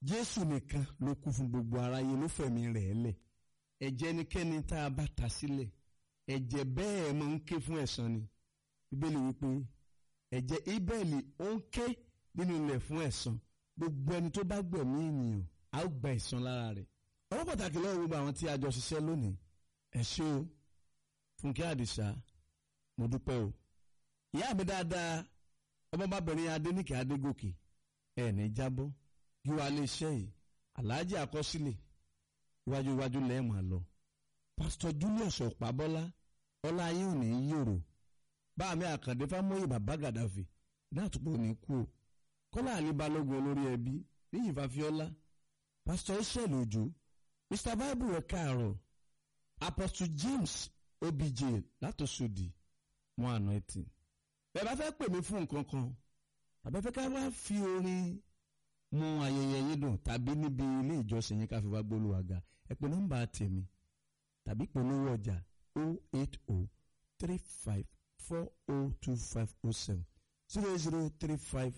jésù nìkan ló kú fún gbogbo aráyé ló fẹ̀mí rẹ̀ lẹ̀ ẹ̀jẹ̀ ẹnikẹ́ni tá a bá ta sílẹ̀ ẹ̀jẹ̀ bẹ́ẹ̀ máa ń ké fún ẹ̀san ni bíbélì wípé ẹ̀jẹ̀ ibẹ̀lì ó ń ké nínú ilẹ̀ fún ẹ̀san gbogbo ẹni tó bá gbẹ̀mí ènìyàn á ó gba ẹ̀san lára rẹ̀ ọwọ́ pàtàkì lọ́wọ́ gbogbo àwọn tí a jọ ṣiṣẹ́ lónìí ẹ ṣé o fúnkẹ́ àdìsá mo dúpẹ́ o ìyá mi dáadáa ọmọbabìnrin adéníkè adégòkè ẹ̀ ní jábọ́ yíwá lè ṣe yìí aláàjì àkọsílẹ̀ iwájú iwájú lẹ́ẹ̀mọ̀ lọ pásítọ̀ julius ọ̀pábọ́lá ọlá ayé òní yòrò báàmì àkàndé fámóyè bàbá gàdáfì dáàtúpọ̀ òní kú o kọ́lá àlíbalógun olórí ẹbí níyì fàfíọ́lá pásítọ̀ israel òjò mr bible ẹ̀ káàárọ̀ apostle james obj látòsódì mọ́ àná ẹtì bẹ́ẹ̀ bá fẹ́ pè mí fún nǹkan kan àbẹ́fẹ́ ká wá fi orin mú ayẹyẹ yín dùn tàbí níbi ilé ìjọsìn yín ká fi wá gbólúwàgà ẹ pè nọ́mbà tèmi tàbí polówó ọjà 080 35 402507 0035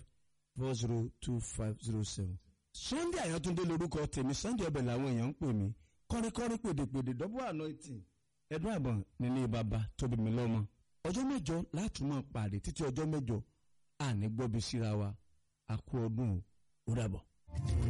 402507. Sunday Àyàntúndé lorúkọ tèmi Sunday ọbẹ̀ làwọn èèyàn ń pè mí kọ́ríkọ́rí pèdèpèdè dọ́bọ̀ anointing ẹ̀dùn àbọ̀n nílé bàbá tóbi mi lọ́mọ. ọjọ́ mẹ́jọ látùmọ̀ pàdé títí ọjọ́ mẹ́jọ àní gbọ́bi síra wa àkú ọdún ó dàbọ̀.